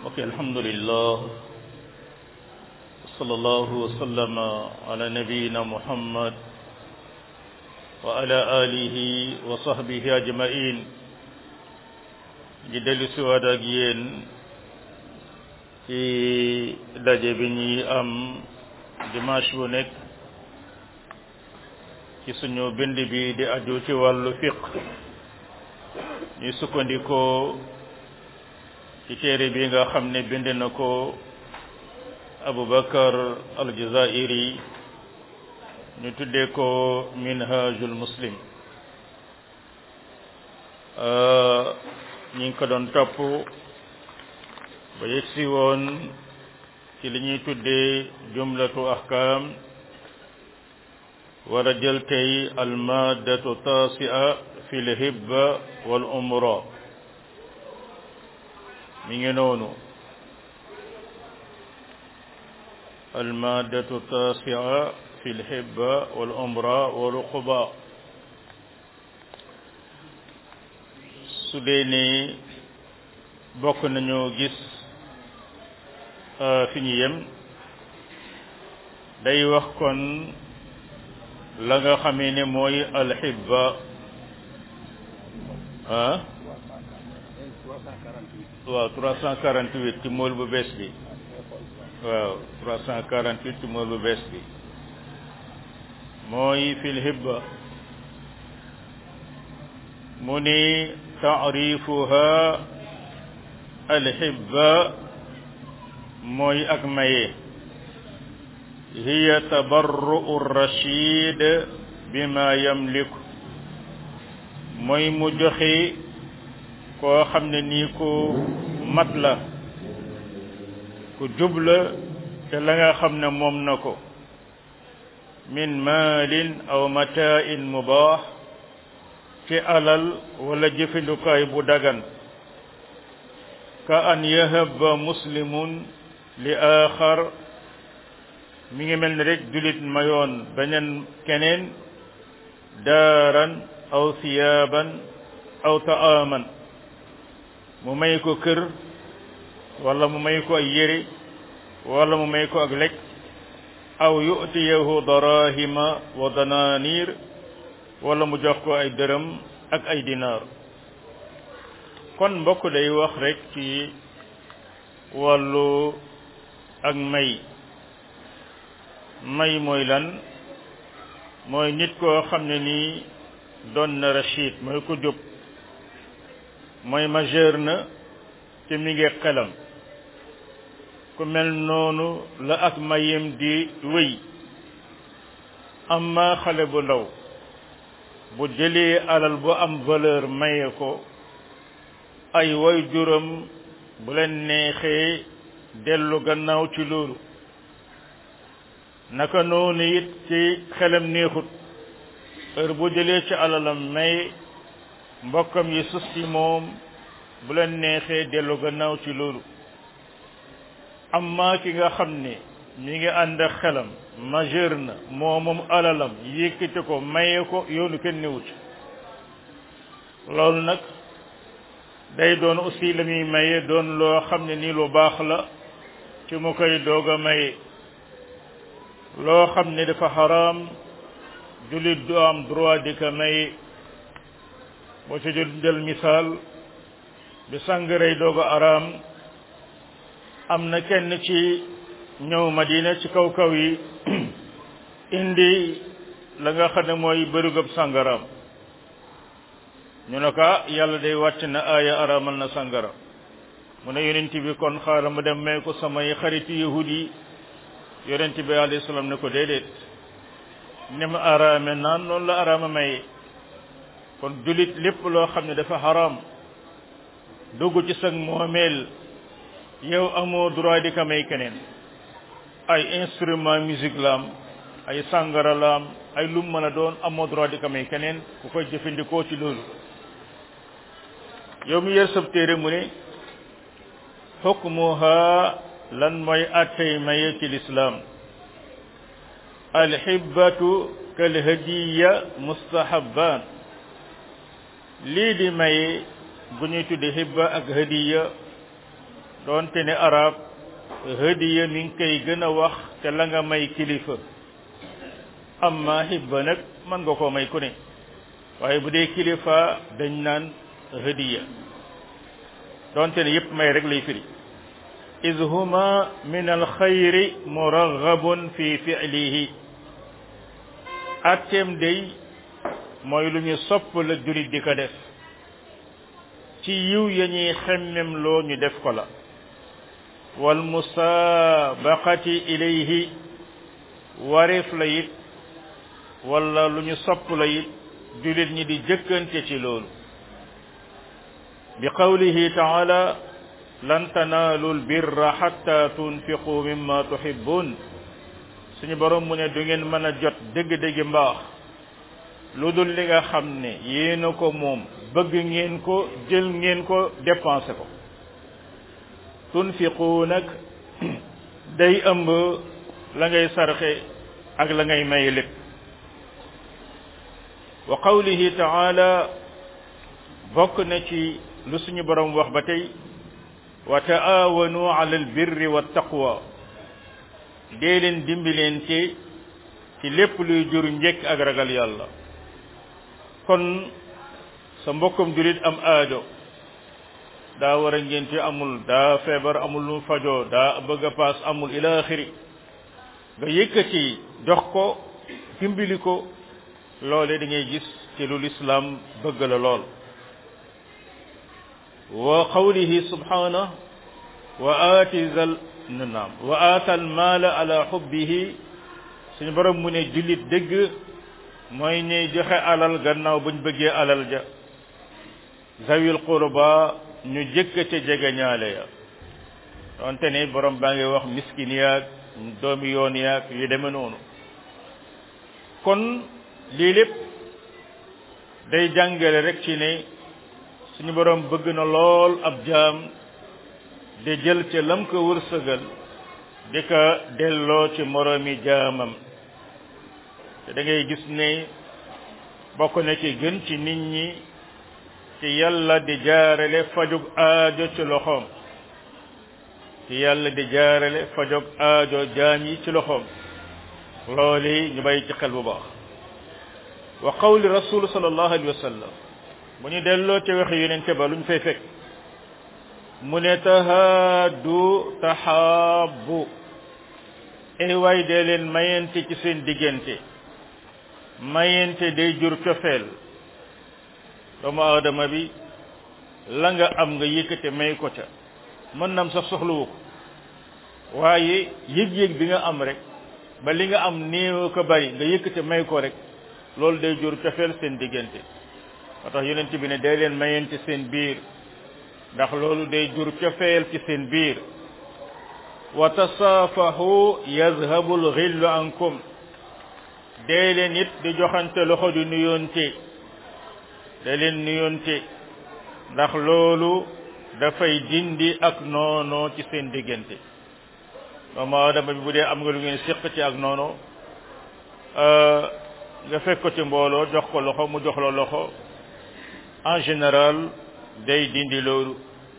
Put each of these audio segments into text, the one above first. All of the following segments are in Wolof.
ok alhamdulillah sallallahu wa sallama ala nabiyina muhammad wa ala alihi wa sahbihi ajmain di dellu siwaat ak yéen ci daje bi ñuy am dimanche bu nekk ci suñu bind bi di aju ci wàllu fiq ñuy sukkandikoo ci téere bi nga xam ne bind na ko Abubakar al-Jazairi ñu tuddee ko minhajul muslim ñi ngi ko doon topp ba yegsi woon ci li ñuy tuddee jumlatu ahkam war a jël tey almadatu tasia fi lhibba wal umra mi ngi noonu almadatu tasia fi lhibba wal umra wal uquba su dee ni bokk nañu gis fi ñu yem day wax kon la nga xamee ne mooy alxibba ah waaw 348 ci mool bu bees bi waaw 348 ci mool bu bees bi mooy fil hibba mu ni taarifuha alxibba mooy ak maye hiya tabarru'u rachid bima yamliku mooy mu joxe koo xam ne nii ku mat la ku jubla te la nga xam ne moom na ko min maalin aw mata'in mubaax ci alal wala jëfandukaay bu dagan ka an yahaba muslimun li axar mi ngi mel ni rek julit mayoon beneen keneen daaran aw siyaaban aw ta'aman mu may ko kër wala mu may ko ay yére wala mu may ko ak lekk aw yu'tiyahu darahima wa dananir wala mu jox ko ay dërëm ak ay dinaar kon mbokk day wax rek ci wàllu ak may may mooy lan mooy nit koo xam ne nii doon na rachid mooy ko jub mooy majeur na te mi ngi xelam ku mel noonu la ak mayem di wéy amma xale bu ndaw bu jëlee alal bu am valeur maye ko ay way juram bu leen neexee dellu gannaaw ci loolu naka noonu it ci xelam neexut heure bu jëlee ci alalam may mbokkam yi sus ci moom bu leen neexee dellu gannaaw ci loolu amma ki nga xam ne mi ngi ànd ak xelam majeur na moo moom alalam yëkkati ko maye ko yoonu kenn newut loolu nag day doon aussi la muy maye doon loo xam ne nii lu baax la ci mu koy doog a maye loo xam ne dafa xaraam jullit du am droit di ko maye boo ci jël jël misaal bi sàngaray doog a araam am na kenn ci ñëw Madina ci kaw kaw yi indi la nga xam ne mooy bërigëb sàngaraam ñu ne ko yàlla day wàcc na aaya araamal na sàngara mu ne yonent bi kon xaaral ma dem may ko samay xariti yahud yi yonent bi alayhi salaam ne ko déedéet ni ma araame naan noonu la araama maye kon julit lépp loo xam ne dafa xaraam dugg ci sag moomeel yow amoo droit di ko may keneen ay instrument musique la am ay sàngara la am ay lum mën a doon amoo droit di ko may keneen ku koy jëfandikoo ci loolu yow mi yer sab téere mu ne xukmuha lan mooy attey maye ci lislaam alxibbatu kal hadiya mustahabban lii di maye bu ñuy tudde hibba ak hadiya doonte ne arab hadiya mi ngi koy gën a wax te la nga may kilifa amma hibba nag mën nga koo may ku ne waaye bu dee kilifa dañ naan hadiya doonte ne yépp may rek lay firi iz huma min alxayri muraghabun fi fi'lihi atteem day mooy lu ñu sopp la julit di ko def ci yiw ya ñuy xemmem loo ñu def ko la wal musaabaqati ilayhi wareef la it wala lu ñu sopp la it julit ñi di jëkkante ci loolu bi qawlihi taala lan tanaalu lbirra xatta tunfiqu mimma tuhibbun suñu borom mu ne du ngeen mën a jot dëgg-dëgg mbaax lu dul li nga xam ne yéena ko moom bëgg ngeen ko jël ngeen ko dépensé ko tunfiqu nag day ëmb la ngay sarxe ak la ngay may lépp wa qawlihi taala bokk na ci lu suñu borom wax ba tey wa taawanu ala albirri wa taqwa dee leen dimbilente ci lépp luy jur njëkk ak ragal yàlla kon sa mbokkum julit am aajo daa war a ngénte amul daa feebar amul lu fajoo daa bëgg a paas amul ila axiri nga yëkkati jox ko dimbali ko loole da ngay gis ci lu lislaam bëgg la lool wa qawlihi subhanahu wa aati zal naam wa aata al maala ala xubbihi suñu borom mu ne jullit dëgg mooy ñuy joxe alal gannaaw buñ bëggee alal ja zawil qurba ñu jëkk ca jege ñaale ya donte ne borom baa ngi wax miskin yaag doomi yoon yaag yu deme noonu kon lii lépp day jàngale rek ci ne suñu borom bëgg na lool ab jaam de jël ca lam ko wërsëgal di ko delloo ci moroomi jaamam te da ngay gis ne bokk na ci gën ci nit ñi ci yàlla di jaarale fajug aajo ci loxoom ci yàlla di jaarale fajug aajo jaam yi ci loxoom loolu ñu bàyyi ci xel bu baax wa qawli rasul sallallahu alayhi wa sallam bu ñu delloo ci waxi yonente ba lu ñu fay fekk mu ne tahaadu taxaabu ay waay dee leen mayente ci seen diggante mayente day jur cofeel doomu aadama bi la nga am nga yëkkate may ko ca mën nam sax soxlawu ko waaye yëg-yëg bi nga am rek ba li nga am néew ko bari nga yëkkate may ko rek loolu day jur cofeel seen diggante moo tax yonent bi ne day leen mayente seen biir ndax loolu day jur cofeel ci seen biir wa tasaafahu yazhabu lxillu ankum dee leen it di joxante loxo di nuyoonte da leen nuyoonte ndax loolu dafay dindi ak noono ci seen diggante doomu aadama bi bu dee am nga lu ngeen séq ci ak noono nga fekk ko ci mbooloo jox ko loxo mu jox la loxo en général day dindi loolu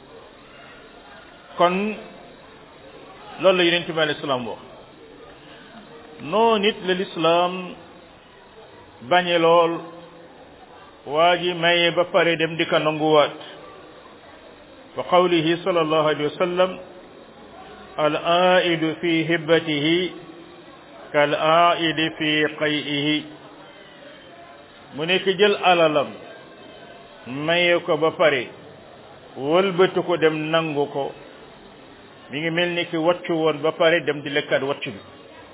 kon loolu la yonent bi alayhi salaam wax noo nit la lislaam bañe lool waa ji maye ba pare dem di ko nanguwaat wa qawlihi sallallahu alayhi wa sallam al aidu fi hibbatihi kal aidi fi qay'ihi mu nekk jël alalam maye ko ba pare wëlbatu ko dem nangu ko mi ngi mel ni ki waccu woon ba pare dem di lekkaat waccu bi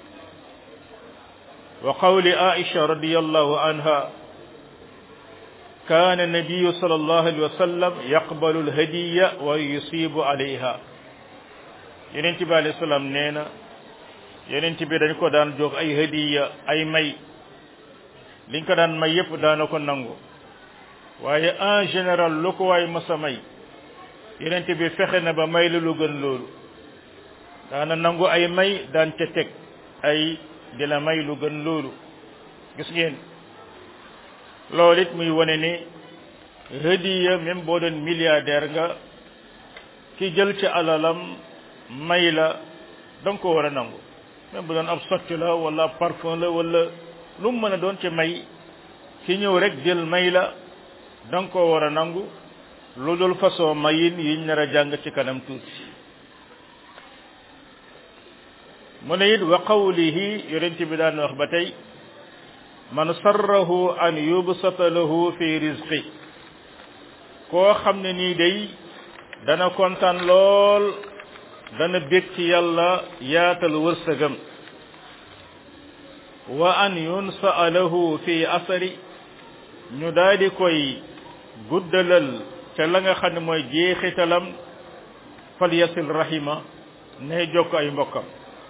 wa qawli aisha radiyallahu anha كان النبي صلى الله عليه وسلم يقبل الهدية ويصيب عليها يننتي bi alayhi salaam nee na yonent bi dañ ko daan jox ay hadiya ay may liñ ko daan may yépp daana ko nangu waaye en général lu ko waay masa may yonent bi fexe na ba may la lu gën loolu daana nangu ay may daan ca teg ay di la may lu gën loolu gis ngeen loolu it muy wane ne hadiya même boo doon milliardaire nga ki jël ci alalam may la da nga ko war a nangu même bu doon ab sotti la wala ab parfum la wala lu mu mën a doon ci may ki ñëw rek jël may la da nga ko war a nangu lu dul façon mayin yiñ nar a jàng ci kanam tuuti mu ne it wa qawlihi yonent bi daan wax ba tey man sarrahu an yubsata lahu fi rizqi koo xam ne nii day dana kontaan lool dana bég ci yàlla yaatal wërsëgam wa an yunsaa lahu fi asari ñu daal di koy guddalal ca la nga xam ne mooy jeexitalam fal yasil rahima nay jokk ay mbokkam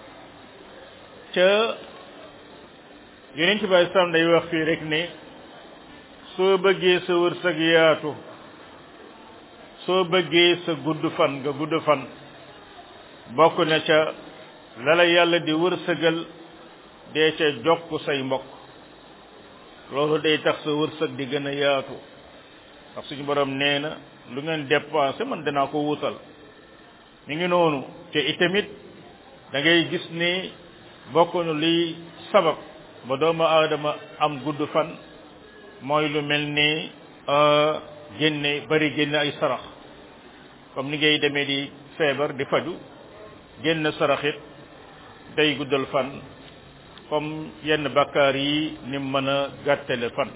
ca yonent bi alei salaam day wax fii rek ne soo bëggee sa wërsëg yaatu soo bëggee sa gudd fan nga gudd fan bokk na ca la la yàlla di wërsëgal dee ca jokk say mbokk loolu day tax sa wërsëg di gën a yaatu ndax suñu borom nee na lu ngeen dépensé man danaa ko wutal mi ngi noonu te itamit da ngay gis ni bokkuñu liy sabab ba doomu aadama am gudd fan mooy lu mel ni génne bari génne ay sarax comme ni ngay demee di feebar di faju génn saraxit day guddal fan comme yenn bakkaar yi ni mën a gàttale fan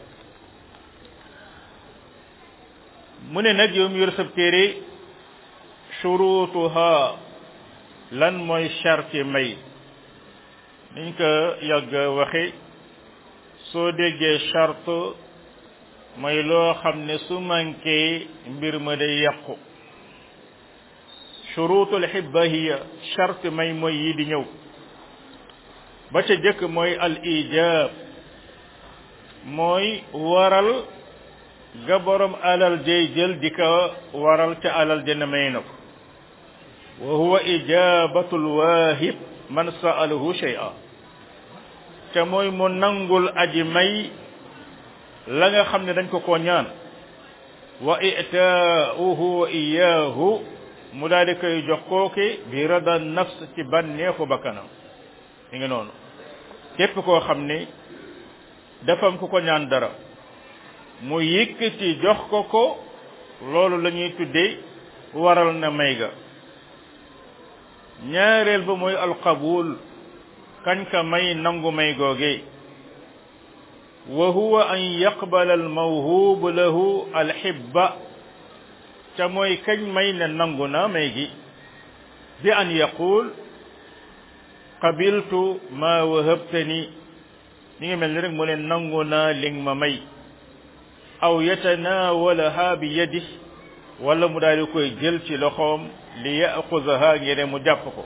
mu ne nag yow mi yor sab téere shurutuha lan mooy charte may niñ ko yàgg waxe soo déggee charte mooy loo xam ne su manqué mbir ma day yàqu shurutul xibba hiya charte may mooy yi di ñëw ba ca jëkk mooy al ijab mooy waral ga borom alal jay jël di ko waral ca alal jëna may na ko wa huwa ijabatul waahib man sa'alahu shay'a ca mooy mu nangul aji may la nga xam ne dañ ko ko ñaan wa ita'uhu wa iyyahu mu daal di koy jox kooki bi rada nafs ci bànneexu bakkanam mi ngi noonu képp koo xam ni dafa am ku ko ñaan dara mu yëkkati jox ko ko loolu la ñuy tuddee waral na may ga ñaareel ba mooy alqabul kañ ka may nangu may googe wa huwa an yaqbala almawhub lahu alhibba ca mooy kañ may ne nangu na may gi bi an yaqul qabiltu ma wahabtani mi ngi mel ni rek mu ne nangu naa li ma may aw yatanawalaha bi yadi wala mu daal di koy jël ci loxoom li yaxuzaha ngir mu jàpp ko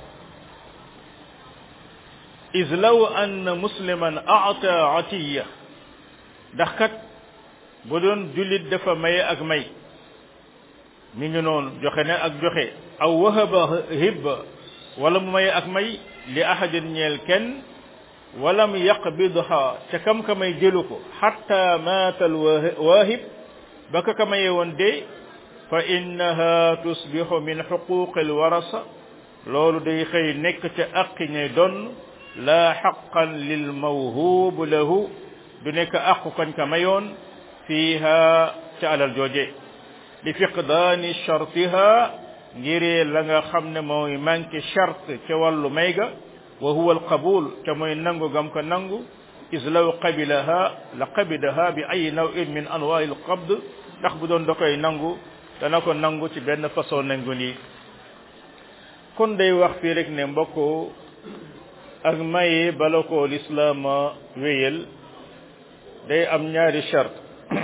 is law anna musliman ata atiya ndax kat bu doon jullit dafa maye ak may mi ngi noonu joxe ne ak joxe aw wahaba hibba wala mu maye ak may li ahadin ñeel kenn walam yaqbidha ca kam ka may jëlu ko xatta maata alwaahib ba ka ka maye woon de fa innaha tusbihu min xuquqi alwarasa loolu day xëy nekk ca aqi ñay donn laa xaqan lil mawhuub lahu du nekk aqu kañ ka mayoon fiiha ca alal jooje li fiqdaani chartiha ngiree la nga xam ne mooy manqué charte ca wàllu may ga wa huwa alqabul te mooy nangu gam ko nangu is law qabilaha la qabidaha bi ay nawin min anwaai alqabd ndax bu doon da koy nangu dana ko nangu ci benn façon nangu nii kon day wax fii rek ne mbokk ak maye bala ko lislaama wéyal day am ñaari charte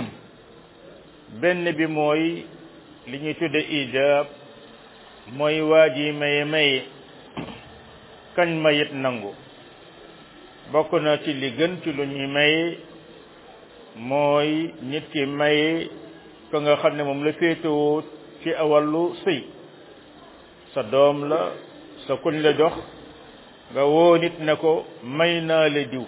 benn bi mooy li ñuy tudde ijab mooy waa ji maye maye kañ mayit nangu bokk na ci li gën ci lu ñuy maye mooy nit ki maye ko nga xam ne moom la féetewoo ci wàllu sëy sa doom la sa kuñ la jox nga woo nit ne ko may naa la diw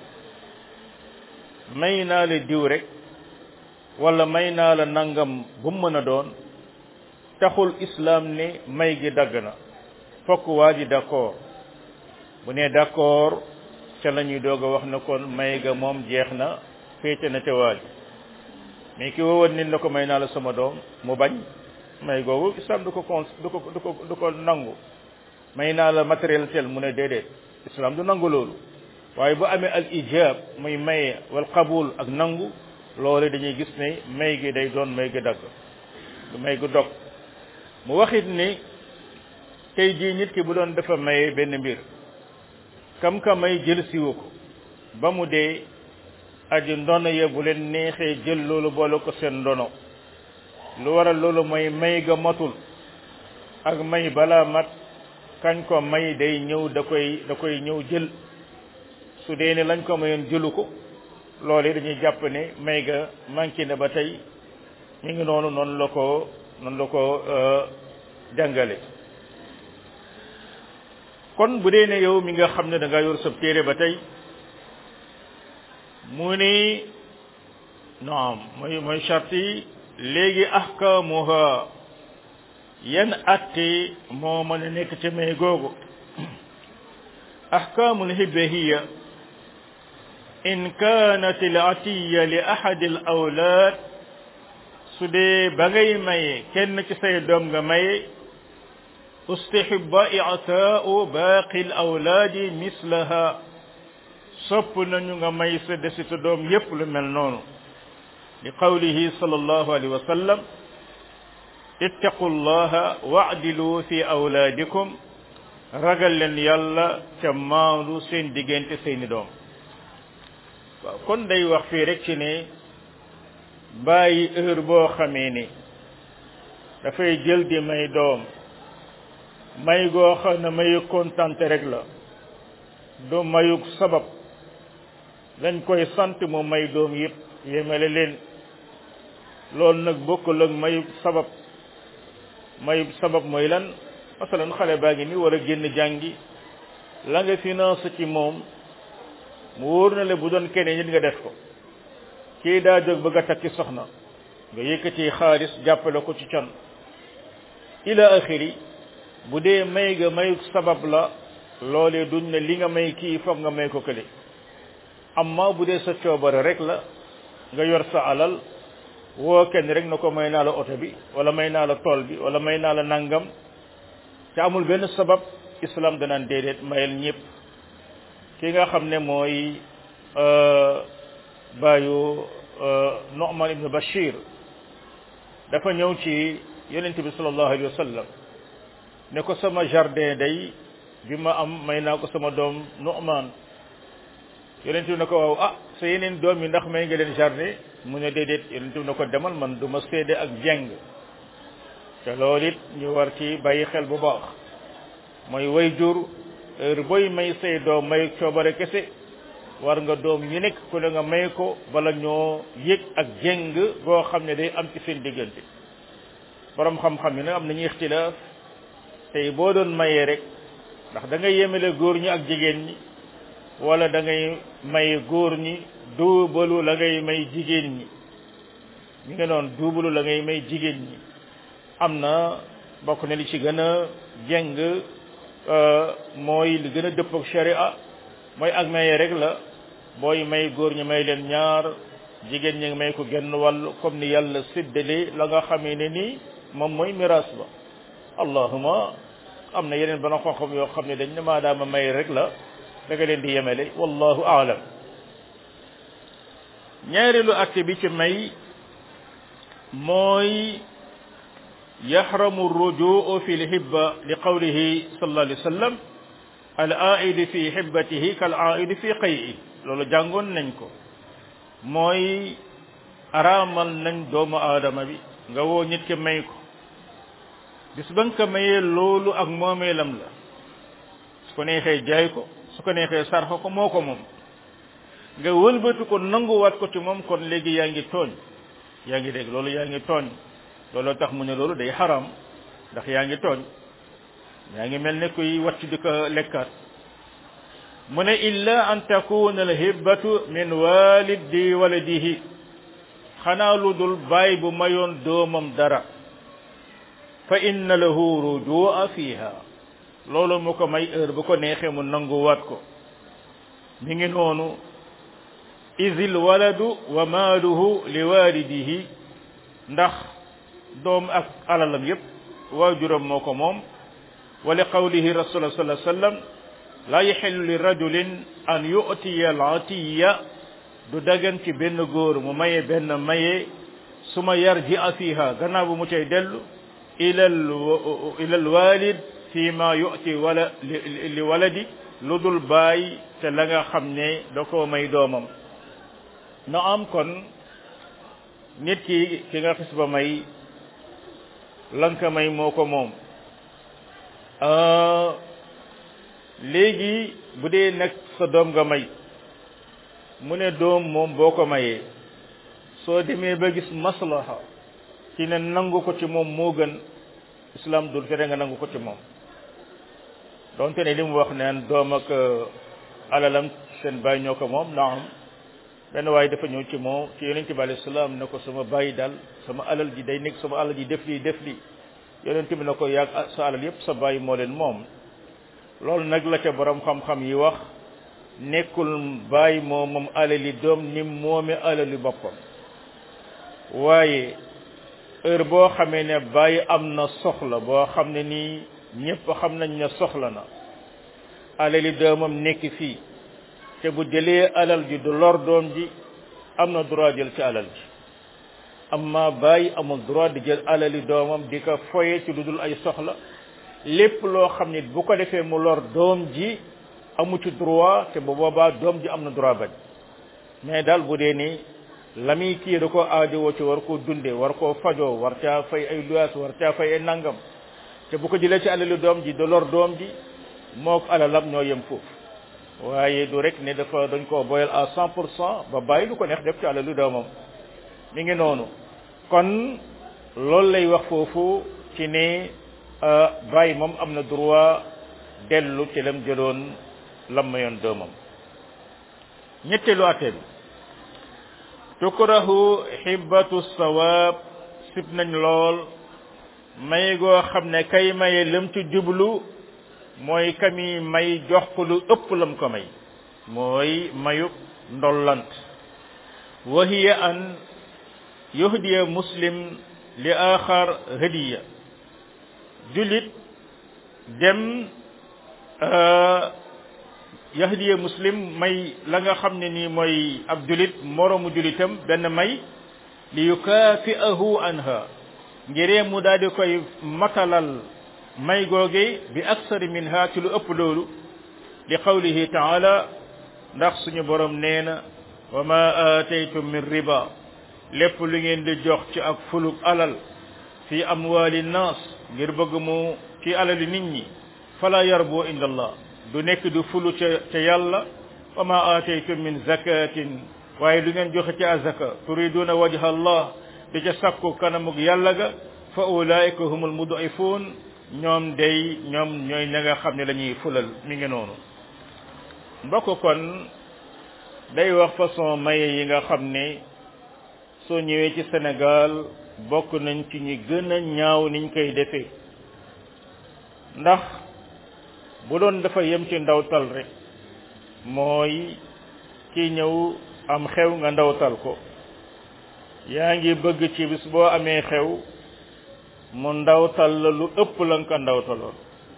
may naa la diw rek wala may naa la nangam bu mu mën a doon taxul islam ne may gi dagg na fokk waa ji d'accord bu ne d'accord ca la ñuy doog a wax na kon may ga moom jeex na féete na ca waa ji mais ki wowoon nit na ko may naa la sama doom mu bañ may googu islam du ko con du ko du ko du ko nangu may naa la matériel tel mu ne déedéet islam du nangu loolu waaye bu amee al ijab muy maye wal qabul ak nangu loolu dañuy gis ne may gi day doon may gi dagg du may gu dog mu waxit ni tey jii nit ki bu doon dafa maye benn mbir kam ka may jël siwu ko ba mu dee aji ndono ya bu leen neexee jël loolu boole ko seen ndono lu waral loolu mooy may ga matul ak may balaa mat kañ ko may day ñëw da koy da koy ñëw jël su dee ne lañ ko mayoon jëlu ko loolu dañuy jàpp ne may ga manqué na ba tey mi ngi noonu noonu la ko noonu la ko jàngale kon bu dee ne yow mi nga xam ne da nga yor sa téere ba tey mu ni naam mooy mooy charte yi léegi ahkamuha yan atte moo mën a nekk ci may googu ahkamul hibahiya in kanat al atiya li ahad al awlad su dee ba ngay maye kenn ci say doom nga maye استحب إعطاء باقي الأولاد مثلها sopp nañu nga may sa desitu doom yépp lu mel noonu li qawlihi sallallahu alayhi wa sallam ittaqu llaha wa'dilu fi awlaadikum ragal leen yàlla ca maandu seen diggante seeni doom waaw kon day wax fii rek ci ne bàyyi heure boo xamee ni dafay jël di may doom may goo xam ne mayu kontante rek la du mayuk sabab dañ koy sant mu may doom yëpp yemale leen loolu nag bokkul ak mayuk sabab mayuk sabab mooy lan masalan xale baa ngi ni war a génn jàngi la nga finance ci moom mu wóor na le bu doon keneen nit nga def ko kii daa jóg bëgg a takki soxna nga yëkkati xaalis jàppale ko ci can ila axiri bu dee may ga mayuk sabab la loolee duñ ne li nga may kii foog nga may ko kële amma bu dee sa coobare rek la nga yor sa alal woo kenn rek na ko may naa la oto bi wala may naa la tool bi wala may naa la nangam te amul benn sabab islam danaan déedéet mayel ñëpp ki nga xam ne mooy baayu Nu'man ibn Bashir dafa ñëw ci yonent bi sallallahu alayhi wa sallam ne ko sama jardin day bi ma am may naa ko sama doom Nu'man yonent bi ne ko waaw ah sa yeneen doom yi ndax may nga leen jardin mu ne déedéet yonent bi ne ko demal man du ma seede ak jeng te loolu it ñu war ci bàyyi xel bu baax mooy way jur heure booy may say doom may coobare kese war nga doom ñu nekk ku ne nga may ko bala ñoo yëg ak jeng goo xam ne day am ci seen diggante borom xam-xam yi nag am nañu ixtilaaf tey boo doon mayee rek ndax da ngay yemale góor ñi ak jigéen ñi wala da ngay may góor ñi duubalu la ngay may jigéen ñi ñu ngi noonu duubalu la ngay may jigéen ñi am na bokk na li ci gën a jeng mooy li gën a dëpp ak sharia mooy ak maye rek la booy may góor ñi may leen ñaar jigéen ñi may ko genn wàll comme ni yàlla séddale la nga xamee ne nii moom mooy miraas ba allahuma am na yeneen bana xam-xam yoo xam ne dañ ne maadaama may rek la da nga leen di yemele wallahu aalam ñaareelu acte bi ci may mooy yaxramu rujuu fi lhibba li qawlihi sallallahu alayhi wa sallam al aidi fi hibbatihi kal aidi fi qay'i loolu jàngoon nañ ko mooy araamal nañ doomu aadama bi nga woo nit ki may ko bis ba nga ko mayee loolu ak moomeelam la su ko neexee jaay ko su ko neexee sarxa ko moo ko moom nga wëlbatu ko nanguwaat ko ci moom kon léegi yaa ngi tooñ yaa ngi dégg loolu yaa ngi tooñ looloo tax mu ne loolu day xaram ndax yaa ngi tooñ yaa ngi mel ne kuy wàcc di ko lekkaat mu ne illa an takuna al hibbatu min walidi waladihi xanaa lu dul baay bu mayoon doomam dara fa inna lahu rujua fiha loolu mu ko may heure bu ko neexee mu nanguwaat ko mi ngi noonu isil waladu wa maaluhu li walidihi ndax doom ak alalam yépp waajuram moo ko moom wa li qawlihi rasul sallallahu alayhi wasallam la yaxillu li rajulin an yu'tiya al atiya du dagan ci benn góor mu maye benn maye suma yarji a fiha gannaaw bu mu cay dellu ilal ilal walid fi ma yu'ti wala li waladi lu dul bàyyi te la nga xam ne da koo may doomam na am kon nit ki ki nga xis ba may lanka may moo ko moom léegi bu dee nag sa doom nga may mu ne doom moom boo ko mayee soo demee ba gis maslaha ci ne nangu ko ci moom moo gën islam dul tere nga nangu ko ci moom donte ne li mu wax neen doom ak alalam seen bàyyi ñoo ko moom naam benn waaye dafa ñëw ci moom ci yonent bi alayhi salaam ne ko sama bàyyi daal sama alal ji day nekk sama alal ji def lii def lii yonent bi ne ko yàgg sa alal yépp sa bàyyi moo leen moom loolu nag la ca borom xam-xam yi wax nekkul bàyyi moo moom alali doom ni moome alali boppam waaye heure boo xamee ne bàyyi am na soxla boo xam ne nii ñépp xam nañ ne soxla na alali doomam nekk fii te bu jëlee alal ji du lor doom ji am na droit jël ci alal ji amma bàyyi amul droit di jël alali doomam di ko foye ci lu dul ay soxla lépp loo xam ne bu ko defee mu lor doom ji amu ci droit te bu boobaa doom ji am na droit bañ mais daal bu dee ni la muy kii da ko aajowoo ci war koo dunde war koo fajoo war caa fay ay luyaas war caa fay ay nangam te bu ko jëlee ci alali doom ji du lor doom ji mook alalam ñoo yem foofu waaye du rek ne dafa dañ koo boyal à cent pour cent ba bàyyi lu ko neex def ci alalu doomam mi ngi noonu kon loolu lay wax foofu ci ne bàyyi moom am na droit dellu ci lam jëloon lam mayoon doomam ñetteelu atte bi tukrahu xibbatu sawaab sib nañ lool may goo xam ne kay maye lam ci jublu mooy kami may jox ko lu ëpp lam ko may mooy mayub ndollant wa hiya an yuhdiya muslim li axar hadiya julit dem yahdiya muslim may la nga xam ne nii mooy ab julit moroomu julitam benn may li yukaafi'ahu anha ngiree mu daal di koy matalal may googe bi aksari minha ci lu ëpp loolu li qawlihi taala ndax suñu borom nee na wa ma aataytum min riba lépp lu ngeen di jox ci ak fuluk alal fi amwali nnaas ngir bëgg mu ci alali nit ñi fala yarbu inda allah du nekk du fulu ca ca yàlla wa ma aataytum min zakatin waaye lu ngeen joxe ci azaka turiduna wajha allah di ca sakku kanamug yàlla ga fa ulaika humul mud'ifun ñoom day ñoom ñooy ña nga xam ne lañuy fulal mi ngi noonu mbokk kon day wax façon maye yi nga xam ne soo ñëwee ci Sénégal bokk nañ ci ñi gën a ñaaw niñ koy defee ndax bu doon dafa yem ci ndawtal rek mooy ki ñëw am xew nga ndawtal ko yaa ngi bëgg ci bis boo amee xew mu ndawtal la lu ëpp la nga ko ndawtaloon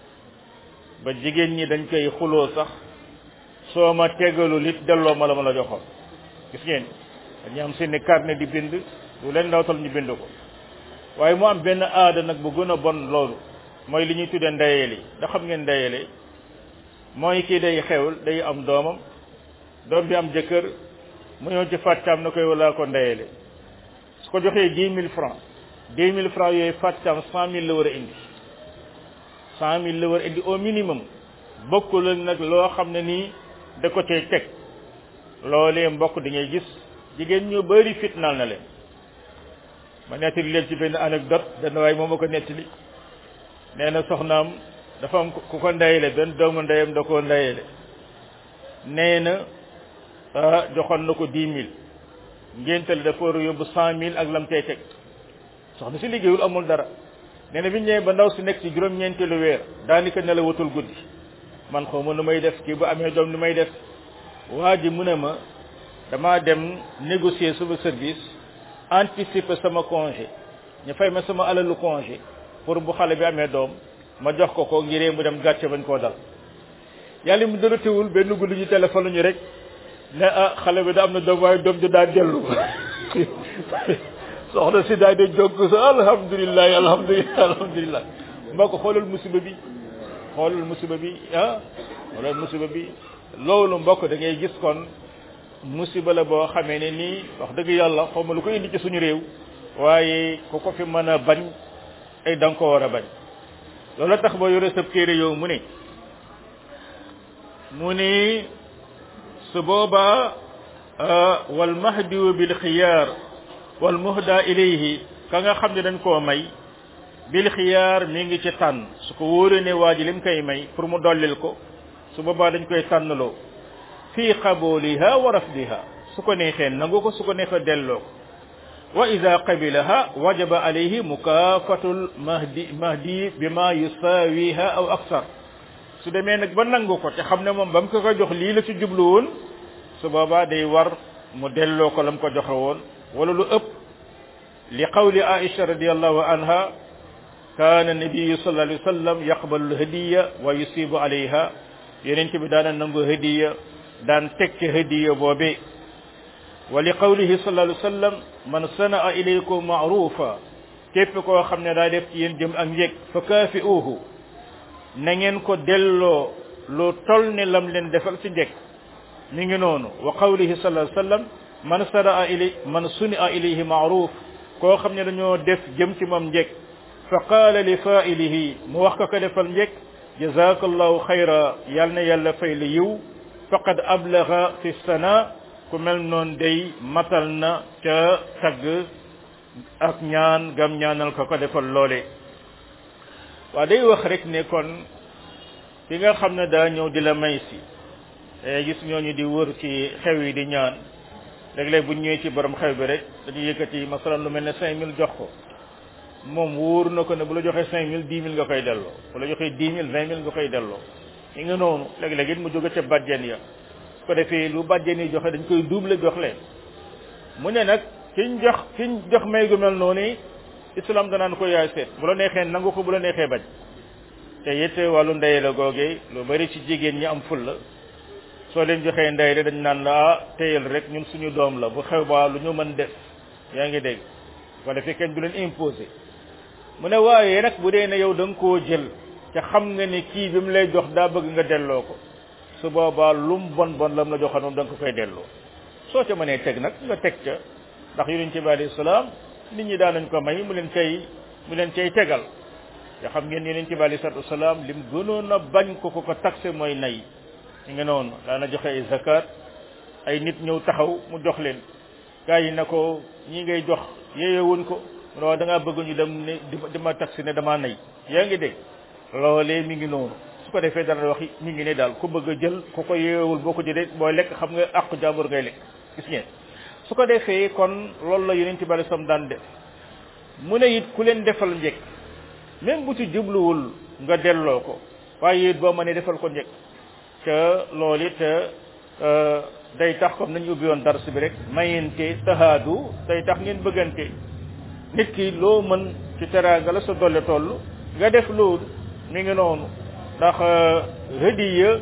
ba jigéen ñi dañ koy xuloo sax soo ma tegalul it delloo ma la ma la joxoon gis ngeen dañu am seeni carnet di bind lu leen ndawtal ñu bind ko waaye mu am benn aada nag bu gën a bon loolu mooy li ñuy tuddee ndeyeli da xam ngeen ndeyeli mooy kii day xewul day am doomam doom bi am jëkkër mu ñëw ci fàccaam na koy wala ko ndeyeli su ko joxee dix mille francs dix mille francs yooyu fàccaam cent mille la war a indi cent mille la war a indi au minimum bokkul ak nag loo xam ne nii da ko cay teg loolee mbokk di ngay gis jigéen ñu bari fitnaal na leen ma nettali leen ci benn anecdote benn waaye moom ma ko nettali nee na soxnaam dafa am ku ko ndeyale benn doomu ndeyam da koo ndeyale nee na ah joxoon na ko dix mille ngéntali dafa war a yóbbu cent mille ak lam cay teg soxna si liggéeyul amul dara nee na bi ñëwee ba ndaw si nekk ci juróom-ñeenteelu weer daanaka ne la watul guddi man xaw ma nu may def kii bu amee doom nu may def waa ji mu ne ma damaa dem négocier sama service anticiper sama congé ñu fay ma sama alalu congé pour bu xale bi amee doom ma jox ko ko ngiree mu dem gàcce bañ koo dal yàlla mu dara teewul benn guddi ñu téléphone ñu rek ne ah xale bi da am na doom waaye doom ju daa dellu soxna si daal di jokk sa alhamdulilah alhamdulilah alhamdulilah mbaa ko xoolal musiba bi xoolal musiba bi ah xoolal musiba bi loolu mbokk da ngay gis kon musiba la boo xamee ne nii wax dëgg yàlla xaw ma lu ko indi ci suñu réew waaye ku ko fi mën a bañ ay da nga ko war a bañ loolu tax ba yore sa téere yow mu ne mu ni su boobaa wal mahdiyu bil xiyaar wal muhda ilayhi ka nga xam ne dañ koo may bil xiyaar mi ngi ci tànn su ko wóoree ne waa ji lim koy may pour mu dollil ko su boobaa dañ koy tànnloo fii qabuliha wa rafdiha su ko neexee nangu ko su ko neexee delloo ko wa ida qabilaha wajaba alayhi mukaafatul mahdi mahdi bima yusawiha aw aksar su demee nag ba nangu ko te xam ne moom ba mu ko ko jox lii la ci jublu woon su boobaa day war mu delloo ko la mu ko joxe woon wala lu ëpp li qawli aisha radiallahu anha kaana nabiyu sallallahu alayhi wa sallam yaqbalu lhadiya wa yusibu alayha yeneen bi daana nangu hadiya daan teg ci hadiya boobe wa li qawlihi sallallahu alayhi wa sallam man sanaa ilaykum maarufa képp koo xam ne daa def ci yéen jëm ak njëg fa kaafi'uuhu na ngeen ko delloo lu tol ne lam leen defal ci njëkk mi ngi noonu wa qawlihi sallallahu alayhi wa sallam man sanaa ilay man sunia ilayhi maaruf koo xam ne dañoo def jëm ci moom njëkk fa qaala li faa'ilihi mu wax ko ko defal njëkk jazakallahu xayra yal na yàlla fay la yiw faqad ablaga fi sana ku mel noonu day matal na ca tagg ak ñaan gam ñaanal ko ko defal loole waa day wax rek ne kon ki nga xam ne daa ñëw di la may si gis ñooñu di wër ci xew yi di ñaan léeg-léeg bu ñëwee ci borom xew bi rek dañuy yëkkati masalan lu mel ne cinq mille jox ko moom wóor na ko ne bu la joxee cinq mille dix mille nga koy delloo bu la joxee dix mille vingt mille nga koy delloo yi nga noonu léeg-léeg it mu jóge ca bàjjen ya su ko defee lu bàjjen yi joxe dañ koy double jox leen mu ne nag kiñ jox kiñ jox may gu mel noonu islam danaan ko yaay seet bu la neexee nangu ko bu la neexee bañ te it wàllu ndey la googee lu bari ci jigéen ñi am ful la soo leen joxee ndey rek dañ naan la ah téyal rek ñun suñu doom la bu xew baa lu ñu mën def yaa ngi dégg ko defee kenn du leen imposé mu ne waaye nag bu dee ne yow da nga koo jël ca xam nga ni kii bi mu lay jox daa bëgg nga delloo ko su boobaa lum bon bon lam la joxoon moom da nga ko koy delloo soo ca mënee teg nag nga teg ca ndax yonent bi alayhi salaam nit ñi daan nañ ko may mu leen cay mu leen cay tegal te xam ngeen yonent bi alayhi salaatu wasalaam lim gënoon a bañ ko ko ko taxe mooy nay ñu ngi noonu daana joxe ay zakat ay nit ñëw taxaw mu jox leen gaa yi na ko ñi ngay jox yeeyewuñ ko mu ne waaw da ngaa bëgg ñu dem ne di ma taxi ne damaa nay yaa ngi dégg loolee mi ngi noonu su ko defee dana wax mi ngi ne daal ku bëgg a jël ku ko yeewul boo ko jëlee booy lekk xam nga àqu jàmbur ngay lekk gis ngeen su ko defee kon loolu la yonent bi alei sam daan def mu ne it ku leen defal njëkk même bu ci jubluwul nga delloo ko waaye it boo mënee defal ko njëkk te loolu it day tax comme nañu ubbi woon dars bi rek mayente tahaadu day tax ngeen bëggante nit ki loo mën ci teraanga la sa dolle toll nga def loolu mi ngi noonu ndax hadiya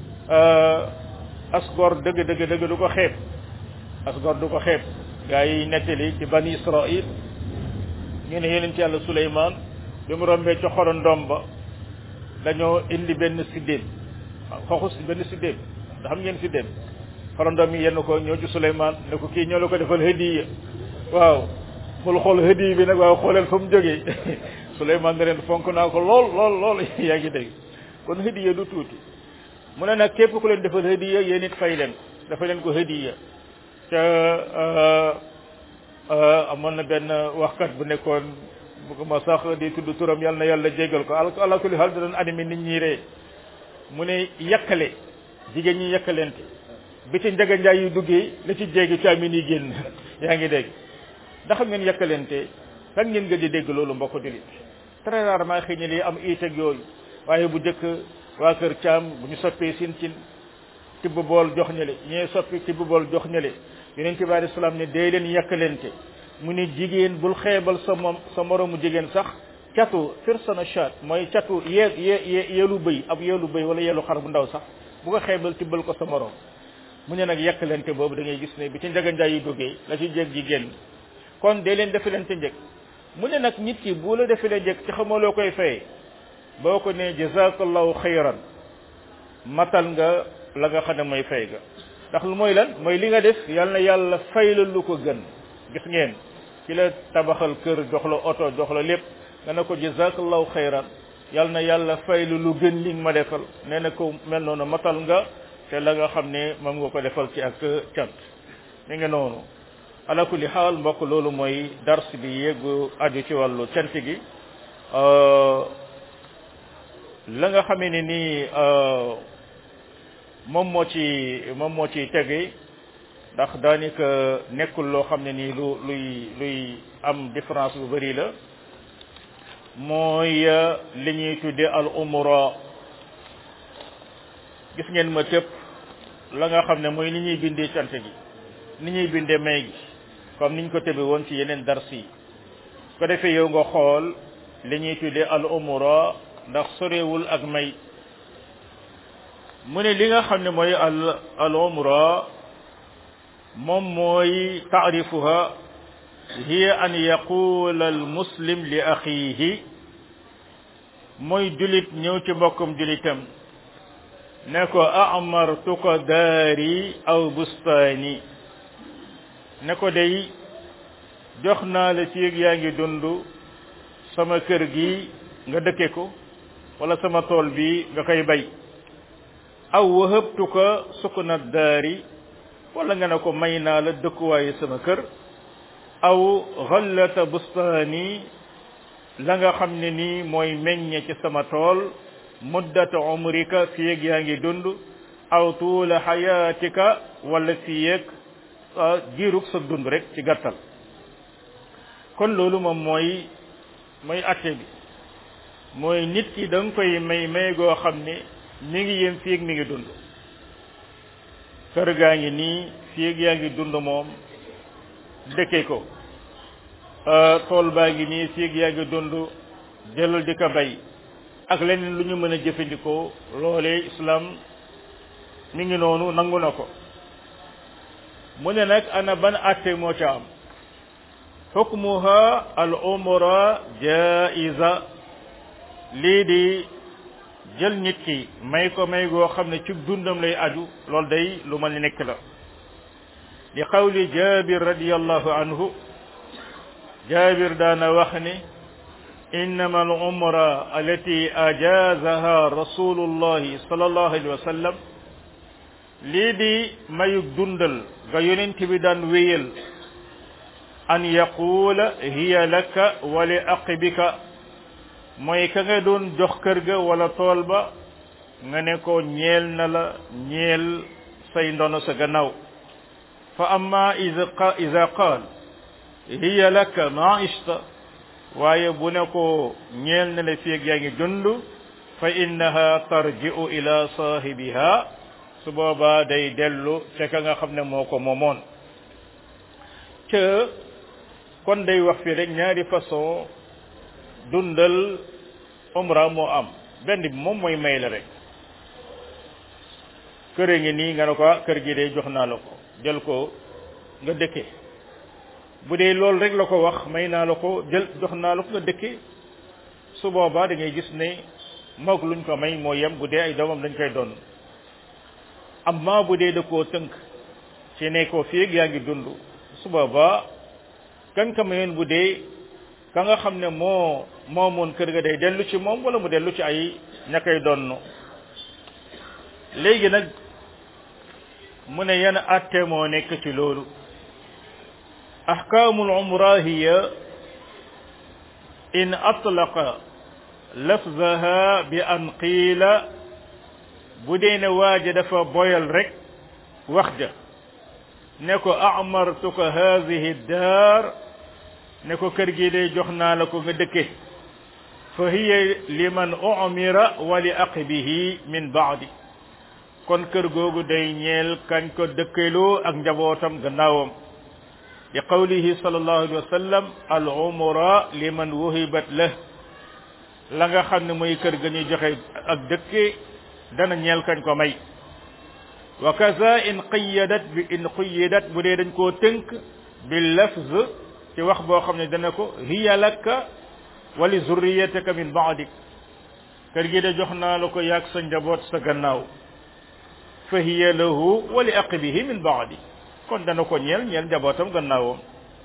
asgor dëgg dëgg dëgg du ko xeeb asgor du ko xeeb gaa yi nettali ci bani israil ñu ne yeneen ci yàlla suleymaan bi mu rombee ci xorondom ba dañoo indi benn siddéem xoxu si benn siddéem da xam ngeen siddéem xorondom yi yenn ko ñëw ci suleymaan ne ko kii ñoo la ko defal hadiya waaw bul xool hadiya bi nag waaw xooleel fa mu jógee suleymaan ne leen fonk naa ko lool lool lool yaa ngi dégg kon hadiya du tuuti mu ne nag képp ku leen defal hadiya yéen it fay leen ko dafa leen ko hadiya ca amoon na benn waxkat bu nekkoon bëgguma sax di tudd turam yàlla na yàlla jégal ko ala kulli xaal da doon animé nit ñi ree mu ne yàkkale jigéen ñi yàkkalente bi ci njaga njaay yu duggee la ci jéegi caamin yi génn yaa ngi dégg ndax ngeen yàkkalente kan ngeen gëj a dégg loolu mbokk dilit très rarement xëy na li am iiteg yooyu waaye bu njëkk waa kër caam bu ñu soppee sin cin tibb bool jox ñële ñee soppi tibb bool jox ñële yonent bi alayhi salaam ne dee leen yàkkalente mu ne jigéen bul xeebal sa moom sa moroomu jigéen sax catu firsana chat mooy catu yee yee yeelu bëy ab yeelu bëy wala yeelu xar bu ndaw sax bu ko xeebal tibbal ko sa moroom mu ne nag yàkkalente boobu da ngay gis ne bi ci njaganjaay yi duggee la ci jéeg jigéen kon dee leen defalante njëkk mu ne nag nit ki bu la defalee njëkk ci xamoo loo koy fayee boo ko ne jazakallahu xayran matal nga la nga xam ne mooy fay ga ndax lu mooy lan mooy li nga def yal na yàlla fay la lu ko gën gis ngeen ci la tabaxal kër jox la oto jox la lépp nga ne ko jazakallahu xayran yal na yàlla fay la lu gën li nga ma defal nee na ko mel noonu matal nga te la nga xam ne moom nga ko defal ci ak cant mi nga noonu ala kulli xaal mbokk loolu mooy dars bi yeggu aju ci wàllu cant gi la nga xamee ne nii moom moo ci moom moo ci tege ndax daanaka nekkul loo xam ne nii lu luy luy am différence bu bari la mooy li ñuy tudde al umra gis ngeen ma tëpp la nga xam ne mooy ni ñuy bindee cant gi ni ñuy bindee may gi comme niñ ko tëbe woon ci yeneen dars yi ko defee yow nga xool li ñuy tudde al umra ndax sorewul ak may mu ne li nga xam ne mooy al al umra moom mooy taarifuha hiya an yaqula al muslim li axiihi mooy julit ñëw ci mbokkum julitam ne ko amartuka daari aw bustaani ne ko day jox naa la ci yaa ngi dund sama kër gi nga dëkke ko wala sama tool bi nga koy bay aw wahabtuka sukna daari wala nga ne ko may naa la dëkkuwaayu sama kër aw xallata bustaani la nga xam ne nii mooy meññe ci sama tool muddata umrika fiyeeg yaa ngi dund aw tuula xayaatika wala fiyeeg jiirug sa dund rek ci gàttal kon loolu moom mooy mooy atte bi mooy nit ki da nga koy may may goo xam ne mi ngi yem fiyeeg mi ngi dund kër gaa ngi nii fiyeeg yaa ngi dund moom dëkke ko tool baa ngi nii fiyeeg yaa ngi dund jëlal di ko bay ak leneen lu ñu mën a jëfandikoo loolee islam mi ngi noonu nangu na ko mu ne nag ana ban atte moo ca am xukmuha al umra jaiza lii di jël nit ki may ko may goo xam ne ci dundam lay aju loolu day lu ma nekk la li qawli jabir radiallahu anhu jabir daana wax ni innama al umra allati ajazaha rasulullahi sallallahu alayhi wa sallam lii di mayug dundal ga yonent bi daan wéyal an yaquula hiya laka wa li aqibika mooy ka nga doon jox kër ga wala tool ba nga ne ko ñeel na la ñeel say ndono sa gannaaw fa amma ida qaal hiya laka ma ishta waaye bu ne ko ñeel na la fieg yaa ngi dund fa innaha tarji'u ila saahibiha su boobaa day dellu ca ka nga xam ne moo ko moomoon ca kon day wax fii rek ñaari façon dundal umra moo am benn bi moom mooy may la rek kër ngi nii nga ne ko kër gi day jox naa la ko jël ko nga dëkke bu dee loolu rek la ko wax may naa la ko jël jox naa la ko nga dëkke su boobaa da ngay gis ne moog luñ ko may moo yem bu dee ay doomam dañ koy doon amma bu dee da koo tënk ci ne ko fii yaa ngi dund su boobaa kan ka mayoon bu dee ka nga xam ne moo moomoon kër ga day dellu ci moom wala mu dellu ci ay ña koy donn léegi nag mu ne yan atte moo nekk ci loolu ahkaamul umra hiya in atlaqa lafzaha bi an qiila bu dee ne waaja dafa boyal rek wax ja ne ko amartuka haadihi daar ne ko kër gi day jox naa la ko nga dëkke fa hiya liman umira wa li aqibihi min baadi kon kër googu day ñeel kañ ko dëkkaloo ak njabootam gannaawam li qawlihi sallallahu alayhi wa sallam al umra liman wuhibat lah la nga xam ne mooy kër ga ñuy joxe ak dëkke dana ñeel kañ ko may wa kaza in qiyadat bi in qiyadat bu dee dañ koo tënk bi lafz ci wax boo xam ne dana ko hiya laka wa li zurriyatika min baadik kër gi de jox naa la ko yaag sa njaboot sa gannaaw fa hiya lahu wa li aqibihi min baadi kon dana ko ñeel ñeel njabootam gannaawam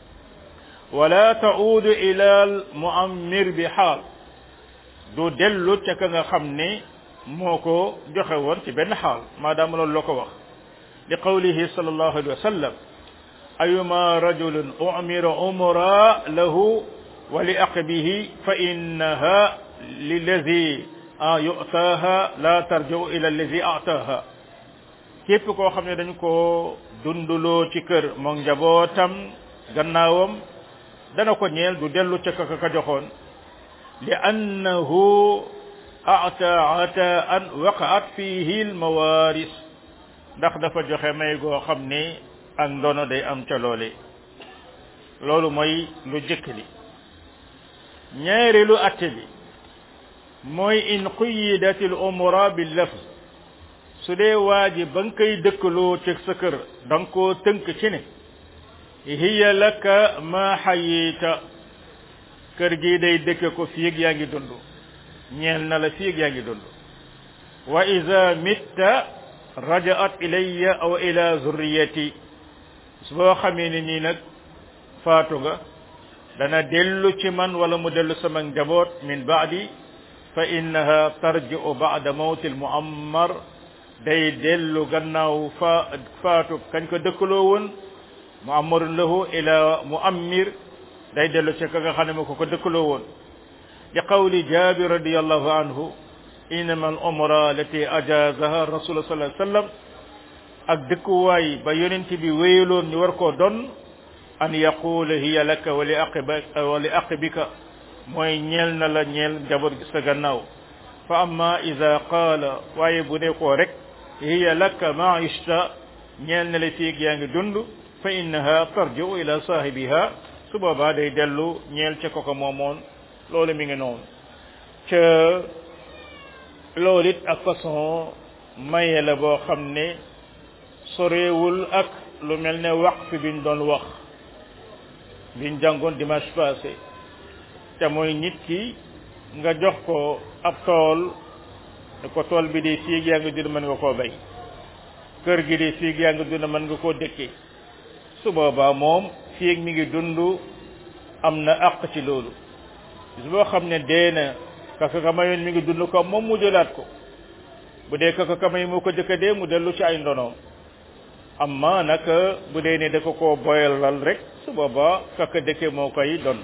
wala taudu ila al muammir bi xaal du dellu ca ka nga xam ne moo ko joxe woon ci benn xaal maadaama loolu la ko wax li qawlihi sallallahu alayhi wa sallam ayuma rajulun umira umra lahu wa li aqbihi fa innaha lillazi yu'taaha la tarji'u ila allazi a'taaha képp koo xam ne dañ ko dunduloo ci kër moom njabootam gannaawam dana ko ñeel du dellu ca ka ka joxoon li annahu ata ata an waqaat fihi almawaris ndax dafa joxe may goo xam ne ak ndono day am ca loole loolu mooy lu jëkk li ñaareelu atte bi mooy in quyidat al umra bil lafz su dee waa ji ba nga koy dëkkaloo ci sa kër da nga koo tënk ci ne hiya laka ma xayita kër gi day dëkke ko fiig yaa ngi dund ñeel na la fiig yaa ngi dund wa ida mitta rajaat ilayya aw ila zurriyati su boo xamee ne nii nag faatu nga dana dellu ci man wala mu dellu sama njaboot min baadi fa innaha tarji'u ba'da mawti al-mu'ammar day dellu gannaaw fa faatu kañ ko dëkkaloo woon mu'ammarun lahu ila mu'ammir day dellu ci ka nga xam ne ma ko ko dëkkaloo woon li qawli jabir radiyallahu anhu innama al-umra allati ajazaha rasul sallallahu alayhi wasallam ak dëkkuwaay ba yonent bi wéyaloon ñu war koo don an yaqula hiya laka wa li aqibika wa li aqibika mooy ñeel na la ñeel njaboot gi sa gannaaw fa amma ida qaala waaye bu ne koo rek hiya laka ma ishta ñeel na la fiig yaa ngi dund fa innaha tarji'u ila saahibiha su boobaa day dellu ñeel ca koko moomoon loolu mi ngi noonu ca loolu it ak façon maye la boo xam ne soreewul ak lu mel ne waqf biñ doon wax biñ jàngoon dimanche passé te mooy nit ki nga jox ko ab tool ne ko tool bi di fiig yaa ngi dund mën nga koo bay kër gi di fiig yaa ngi dund mën nga koo dëkkee su boobaa moom fiig mi ngi dund am na àq ci loolu bis boo xam ne dee na kaka ka mayoon mi ngi dund ko moom mu jëlaat ko bu dee kaka ka may moo ko jëkka dee mu dellu ci ay ndonoom amma nag bu dee ne da ko koo boyalal rek su boobaa kaka dëkke moo koy donn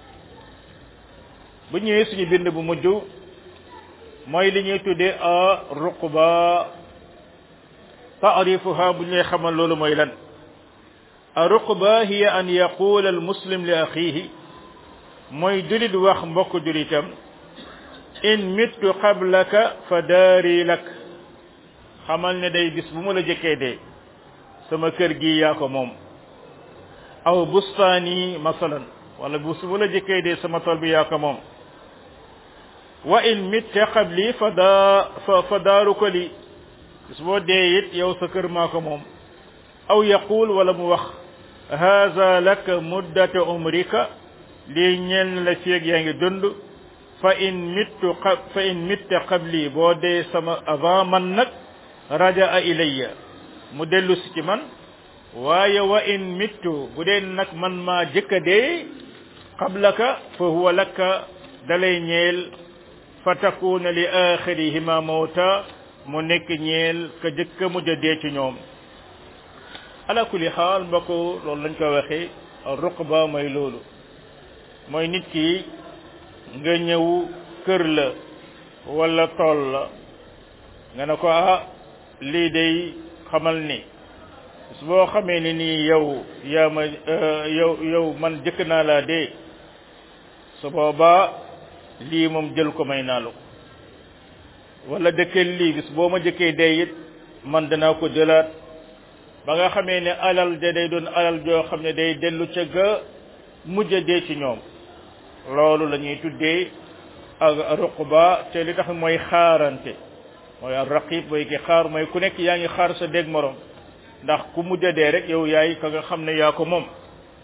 bu ñëwee suñu bind bu mujj mooy li ñuy tuddee a ruqba taarifuha bu ñuy xamal loolu mooy lan a ruqba hiya an yaqula al muslim li axihi mooy julit wax mbokk julitam in mittu qablaka fa daari lak xamal ne day bis bu mu la jëkkee dee sama kër gi yaa ko moom aw bustaani masalan wala bis bu la jëkkee dee sama tool bi yaa ko moom wa in mitta qabli fa daa fa fa daaru ko li bis boo dee it yow sa kër maa ko moom aw yaqul wala mu wax haza laka muddata umrika lii ñeel na la feeg yaa ngi dund fa in mittu fa in mitta qabli boo dee sama avant man nag rajaa ilayya mu dellu si ci man waaye wa in mittu bu dee nag man maa jëkka dee qablaka fa huwa laka dalay ñeel fa takuna li axirihima mawta mu nekk ñeel ka jëkka mujj a dee ci ñoom ala kulli xaal mbokk loolu lañ ko waxee ruqba mooy loolu mooy nit ki nga ñëw kër la wala tool la nga ne ko ah lii day xamal ni su boo xamee ni nii yow yaa ma yow yow man jëkk naa laa dee su boobaa lii moom jël ko may naa la ko wala dëkkee lii bis boo ma jëkkee dee it man danaa ko jëlaat ba nga xamee ne alal de day doon alal joo xam ne day dellu ca ga mujj dee ci ñoom loolu la ñuy tuddee ak ruqba te li tax mooy xaarante mooy al raqib mooy ki xaar mooy ku nekk yaa ngi xaar sa dégg morom ndax ku mujj dee rek yow yaay ka nga xam ne yaa ko moom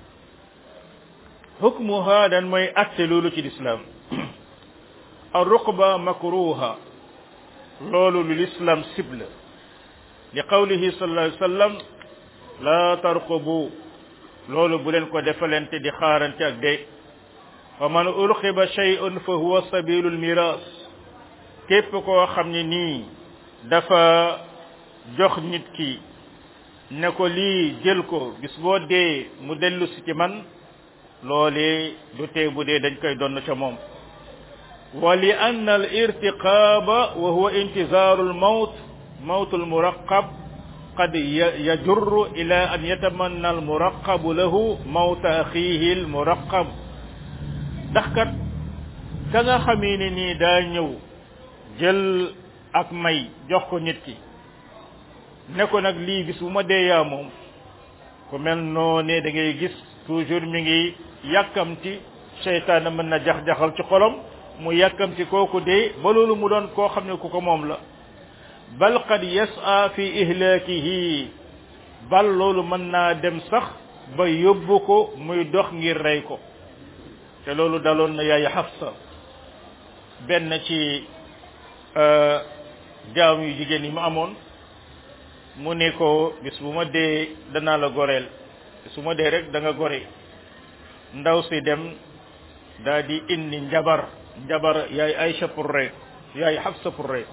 hukmuha dan mooy atte loolu ci lislaam al ruqba makruha loolu lu lislaam cible li qawlihi sallallahu alayhi wa sallam la tarqubu loolu bu leen ko defalante di xaarante ak dee wa man urqiba shay'un fa huwa sabilul miras képp koo xam ne nii dafa jox nit ki ne ko lii jël ko bis boo dee mu dellu si ci man loolee du tee bu dee dañ koy donn ca moom wa li anna al irtiqaba wa huwa intizaaru al mawt mawt al muraqab qad yajurru ila an yatamanna al muraqabu lahu mawta axihi al muraqab ndax kat ka nga xamee ne nii daa ñëw jël ak may jox ko nit ki ne ko nag lii bis bu ma dee yaa moom ku mel noone da ngay gis toujours mi ngi yàkkamti seytaane mën na jax-jaxal ci xolom mu yàkkamti kooku dee ba loolu mu doon koo xam ne ku ko moom la bal qad yas'a fi ihlaakihi bal loolu mën naa dem sax ba yóbbu ko muy dox ngir rey ko te loolu daloon na yaay Xafsa benn ci jaam yu jigéen yi mu amoon mu ne ko bis bu ma dee danaa la goreel su ma dee rek da nga gore ndaw si dem daa di indi njabar njabar yaay Aysa pour rey yaay Xafsa pour rey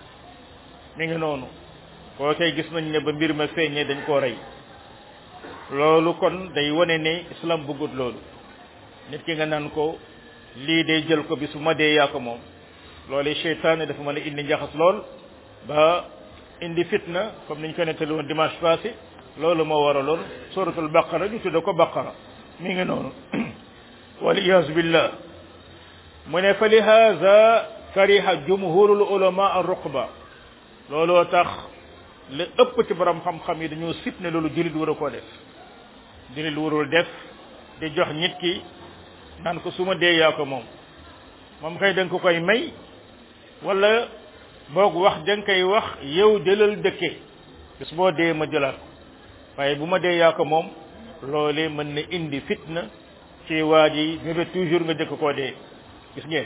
mi ngi noonu koo koy gis nañ ne ba mbir ma feeñee dañ koo rey loolu kon day wane ne islam bëggut loolu nit ki nga naan ko lii day jël ko bis bu ma dee yaa ko moom loolu seytaane dafa mën a indi njaxas lool ba indi fitna comme niñ ko nettali woon dimanche passé loolu moo waraloon suratul baqara ñu tudde ko baqara mi ngi noonu waliyaasu billah mu ne fa lihaza kariha jumhurul ulama ar ruqba looloo tax li ëpp ci borom xam-xam yi dañoo sib ne loolu jullit war a koo def jullit warul def di jox nit ki naan ko su ma dee yaa ko moom moom kay da nga ko koy may wala boog wax da nga koy wax yow jëlal dëkke bis boo dee ma jëlaat ko waaye bu ma dee yaa ko moom loolee mën na indi fitna ci waa ji mébét toujours nga jëkk koo dee gis ngeen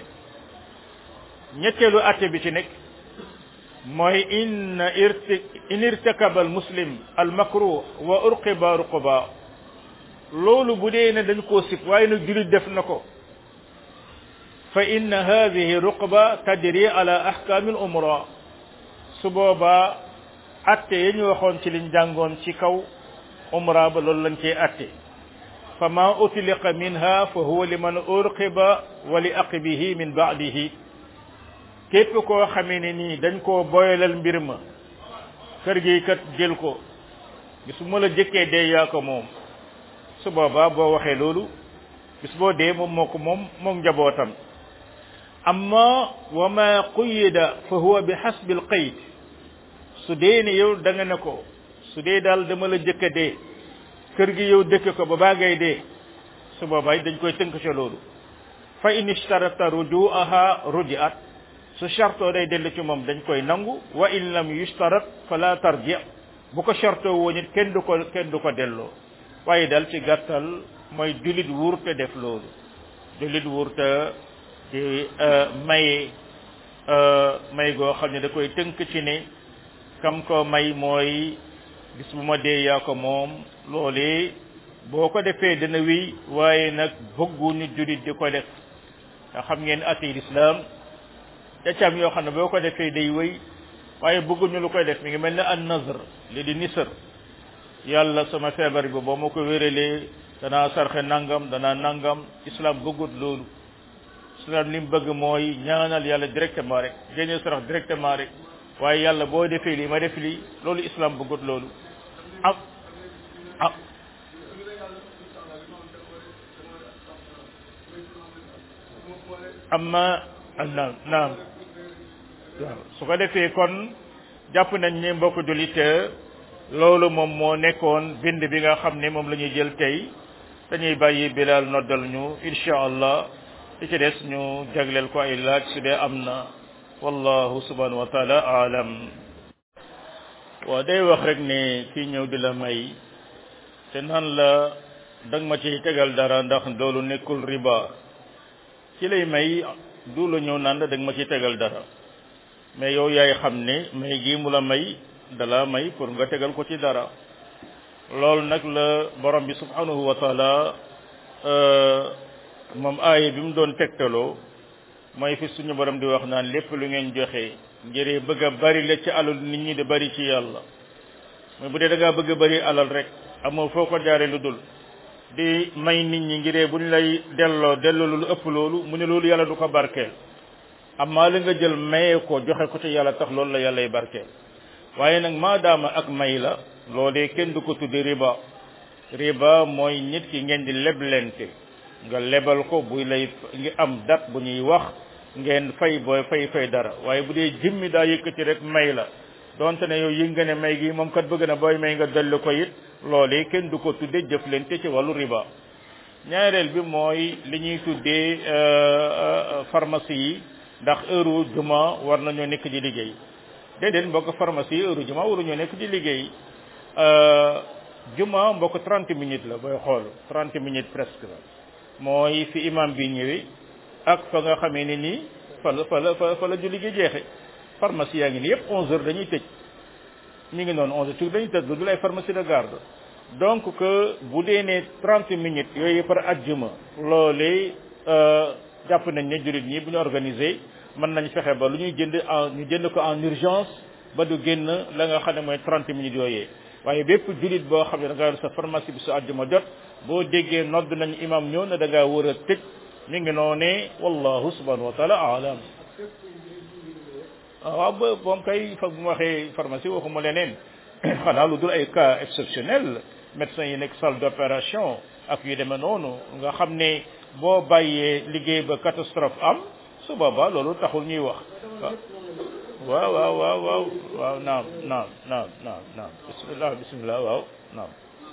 ñetteelu atte bi ci nekk mooy in irti in irtakaba al muslim al makruh wa urqiba ruquba loolu bu dee ne dañ koo sib waaye nag julit def na ko fa inna hadihi ruqba tadri ala ahkami al umra su boobaa atte ya ñu waxoon ci liñ jàngoon ci kaw umra ba loolu lañ cee atte fa ma utliqa minha fa huwa liman urqiba wa li aqibihi min ba'dihi képp koo xamee ne nii dañ koo boyalal mbir ma kër gi kat jël ko bis bu ma la jëkkee dee yaa ko moom su boobaa boo waxee loolu bis boo dee moom moo ko moom moom njabootam amma wa ma quyida fa huwa bi hasbi al qayd su dee ne yow da nga ne ko su dee daal dama la jëkka dee kër gi yow dëkk ko ba baa ngay dee su boobaa dañ koy tënk ca loolu fa in ishtarata rujuaha rujiat su chartoo day dellu ci moom dañ koy nangu wa in lam yushtarat fala tarji bu ko chartoo woon it kenn du ko kenn du ko delloo waaye dal ci gàttal mooy julit wurte def loolu julit wurte di maye may goo xam ne da koy tënk ci ne kam ko may mooy bis bu ma dee yaa ko moom loolee boo ko defee dana wéy waaye nag bëgguñu julit di ko def nga xam ngeen ati l'islam da cam yoo xam ne boo ko defee day wéy waaye bëgguñu lu koy def mi ngi mel ne an nazr li di nisër yàlla sama feebar bi boo ma ko wéralee danaa sarxe nangam danaa nangam islam bëggut loolu islam li mu bëgg mooy ñaanal yàlla directement rek génne sarax directement rek waaye yàlla boo defee lii ma def lii loolu islam bëggut loolu ah ah amma naam naam waaw su ko defee kon jàpp nañ ne mbokk jullit loolu moom moo nekkoon bind bi nga xam ne moom la ñuy jël tey dañuy bàyyi bilal noddal ñu insha allah li ci des ñu jagleel ko ay laaj su dee am na wallahu subhanahu wa taala aalam waaw day wax rek ne kii ñëw di la may te naan la dang ma ci tegal dara ndax loolu nekkul riba ci lay may du la ñëw naan la dang ma ci tegal dara mais yow yaay xam ne may gi mu la may dala may pour nga tegal ko ci dara loolu nag la borom bi subhanahu wa taala moom aaya bi mu doon tegtaloo mooy fi suñu borom di wax naan lépp lu ngeen joxe ngir bëgg a bari la ci alal nit ñi di bari ci yàlla mais bu dee da ngaa bëgg a bari alal rek amoo foo ko jaare lu dul di may nit ñi ngiree bu ñu lay delloo delloo lu ëpp loolu mu ne loolu yàlla du ko barkeel amaa la nga jël maye ko joxe ko ci yàlla tax loolu la yàllay barkeel waaye nag maadaama ak may la loolee kenn du ko tudde riba riba mooy nit ki ngeen di leblente nga lebal ko buy lay ngi am dat bu ñuy wax ngeen fay booy fay fay dara waaye bu dee jimmi daa yëkkati rek may la donte ne yow yi nga ne may gi moom kat bëgg na booy may nga dolli ko it loolee kenn du ko tudde jëflante ci wàllu riba ñaareel bi mooy li ñuy tuddee pharmacie yi ndax heure juma war nañoo nekk di liggéey déedéet mbokk pharmacie heure juma waruñoo nekk di liggéey juma mbokk 30 minutes la booy xool 30 minutes presque la mooy fi imam bi ñëwee ak fa nga xamee ne nii fa la fa la fa la julli gi jeexe pharmacie yaa ngi nii yëpp 11 heures dañuy tëj mi ngi noonu 11 heures ci dañuy tëj lu dul ay pharmacie de garde donc que bu dee ne 30 minutes yooyu par ajjuma loolee jàpp nañ ne jullit ñi bu ñu organisé mën nañ fexe ba lu ñuy jënd en ñu jënd ko en urgence ba du génn la nga xam ne mooy 30 minutes yooyee waaye bépp jullit boo xam ne da ngaa yor sa pharmacie bi su àjjuma jot boo déggee nodd nañ imam ñëw na da ngaa war a tëj mi ngi noonee wallahu subhanahu wa taala alam waaw ba moom kay fa bu ma waxee pharmacie waxuma leneen xanaa lu dul ay cas exceptionnel médecin yi nekk salle d'opération ak yu demee noonu nga xam ne boo bàyyee liggéey ba catastrophe am su boobaa loolu taxul ñuy wax waaw waaw waaw waaw waaw naam naam naam naam naam bismillah bismillah waaw naam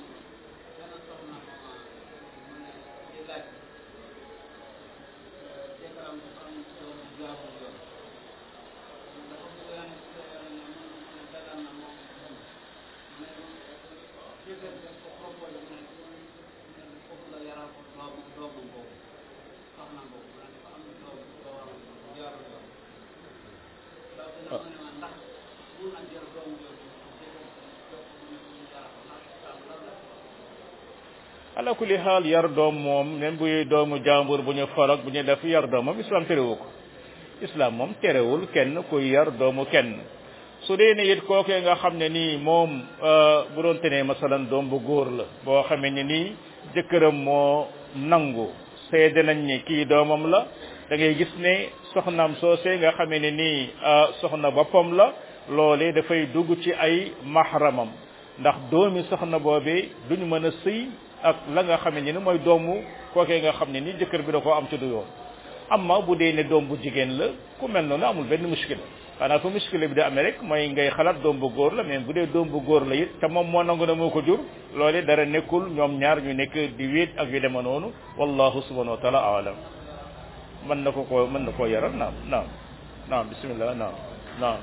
ala kulli xaal yar doom moom même buy doomu jàmbur bu ñu farag bu ñu def yar doom moom islam terewu ko islam moom terewul kenn kuy yar doomu kenn su dee ne it kookee nga xam ne nii moom bu doon tenee masalan doom bu góor la boo xamee ne nii jëkkëram moo nangu seede nañ ni kii doomam la da ngay gis ne soxnaam soosee nga xamee ne nii soxna boppam la loolee dafay dugg ci ay mahramam ndax doomi soxna boobee duñu mën a sëy ak la nga xam ne ni mooy doomu kookee nga xam ne ni jëkkër bi da koo am ci du yoon amma bu dee ne doom bu jigéen la ku mel noonu amul benn muskila xanaa fa muskila bi da amee rek mooy ngay xalaat doom bu góor la mais bu dee doom bu góor la it te moom moo nangu na moo ko jur loole dara nekkul ñoom ñaar ñu nekk di wéet ak yu dema noonu wallahu subhanahu wa taala alam mën na ko ko mën na koo yaral naam naam naam bismillah naam naam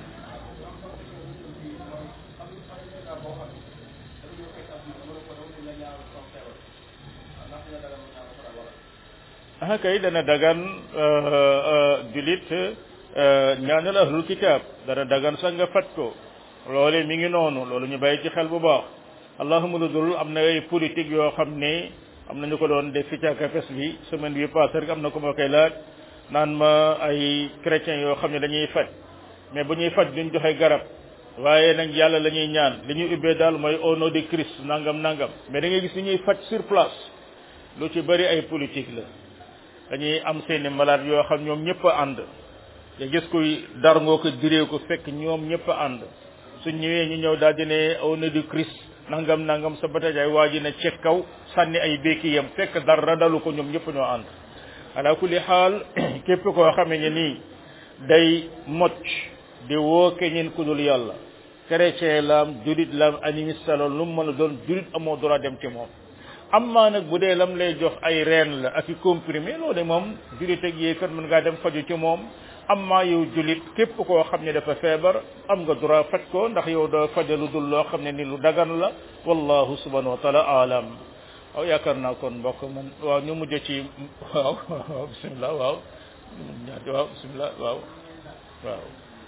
ah kay dana dagan julit ñaanal ahlul kitab dana dagan sax nga fat ko loole mi ngi noonu loolu ñu bàyyi ci xel bu baax allahuma lu dul am na ay politique yoo xam ne am na ñu ko doon def fi ca kapes bi semaine bi passé rek am na ko ma koy laaj naan ma ay chrétiens yoo xam ne dañuy faj mais bu ñuy faj duñ joxe garab waaye nag yàlla la ñuy ñaan li ñuy ubbee daal mooy au nom de Christ nangam nangam mais da ngay gis ni ñuy faj sur place lu ci bëri ay politique la dañuy am seeni malade yoo xam ñoom ñëpp a ànd nga gis kuy dar ngoo ko diree ko fekk ñoom ñëpp a ànd suñ ñëwee ñu ñëw daal di ne au nom du Christ nangam nangam sa batajaay waa ji ne ci kaw sànni ay béeki yam fekk dara dalu ko ñoom ñëpp ñoo ànd ala kulli xaal képp koo xamee ne nii day mocc di woo keneen ku dul yàlla chrétien laam julit laam animiste la lu mu mën a doon julit amoo droit dem ci moom amma nag bu dee lam lay jox ay reen la ak i comprimé loolu moom julit ak yéefar mën ngaa dem faju ci moom amma yow julit képp koo xam ne dafa feebar am nga droit faj ko ndax yow doo fajalu dul loo xam ne ni lu dagan la wallahu subhanahu wa taala alam waaw yaakaar naa kon mbokk man waaw ñu mujj ci waaw waaw bismillah waaw ñaati waaw bismillah waaw waaw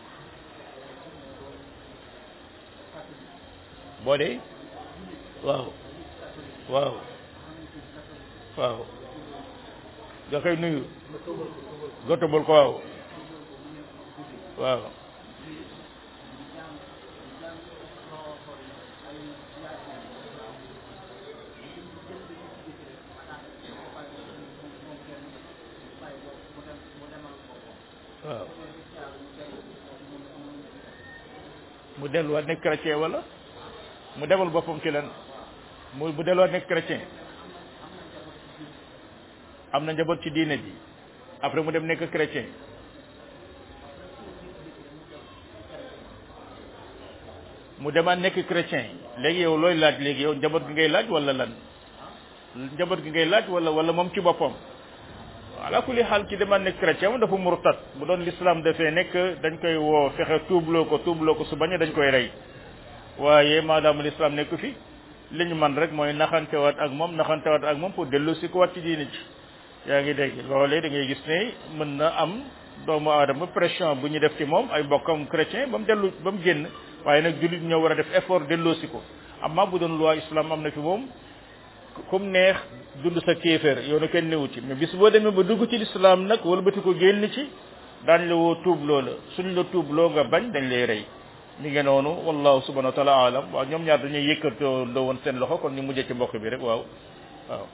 boo dee waaw waaw waaw nga koy nuyu gotobul ko waaw waaw waaw mu delluwaat nekk chrétien wala mu demal boppam ci lan mu bu delluwaat nekk chrétien am na njaboot ci diine ji après mu dem nekk chrétien mu demaat nekk chrétien léegi yow looy laaj léegi yow njaboot gi ngay laaj wala lan njaboot gi ngay laaj wala wala moom ci boppam ala kulli xaal ki demaat nekk chrétien moom dafa murtat bu doon l'islam dafee nekk dañ koy woo fexe tuubloo ko tuubloo ko su bañee dañ koy rey waaye maadaama l'islam nekk fi li ñu man rek mooy naxantewaat ak moom naxantewaat ak moom pour dellu si ko wat ci diine ci yaa ngi dégg loolee da ngay gis ne mën na am doomu aadama pression bu ñu def ci moom ay mbokkam chrétien ba mu dellu ba mu génn waaye nag jullit ñoo war a def effort delloo si ko amma bu doon loi islam am na fi moom comme neex dund sa kéeféer yow na kenn newu ci mais bis boo demee ba dugg ci l'islam nag wala bati ko génn ci daañ la woo tuubloo la suñ la tuubloo nga bañ dañ lay rey mi ngi noonu wallahu subhanahu wa taala alam waaw ñoom ñaar dañuy yëkkatoo ndoo woon seen loxo kon ñu mujjee ci mbokk bi rek waaw waaw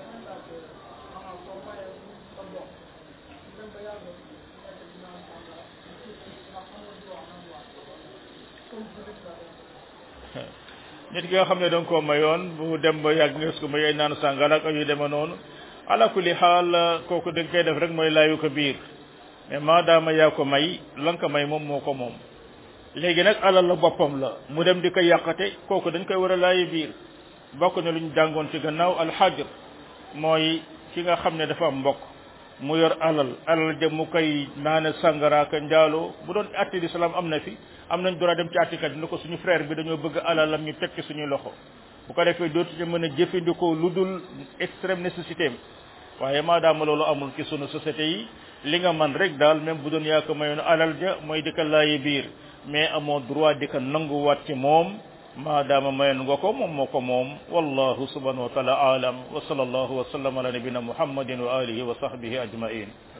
nit ki nga xam ne da nga koo mayoon bu dem ba yàgg nga ko may naan sàngal ak yu deme noonu ala kulli xaal kooku da nga koy def rek mooy laayu ko biir mais maadaama yaa ko may la nga ko may moom moo ko moom léegi nag alal la boppam la mu dem di ko yàqate kooku dañ koy war a laayu biir bokk na lu ñu jàngoon ci gannaaw alxajr mooy ki nga xam ne dafa am mbokk mu yor alal alal ja mu koy naane sàngaraaka njaaloo bu doon atti l'islam am na fi am nañ droit dem ci attikat ni ko suñu frère bi dañoo bëgg alalam ñu teg ci suñuy loxo bu ko defee dootu ñu mën a jëfandikoo lu dul extrême nécessité waaye maadaama loolu amul ci sunu société yi li nga man rek daal même bu doon yaa ko mayoon alal ja mooy di ko laayi biir mais amoo droit di ko nanguwaat ci moom maadaama mayoon nga ko moom moo ko moom wallahu subhanahu wa taala alam wa sallallahu wa sallam ala nabina muhammadin wa alihi wa sahbihi ajmain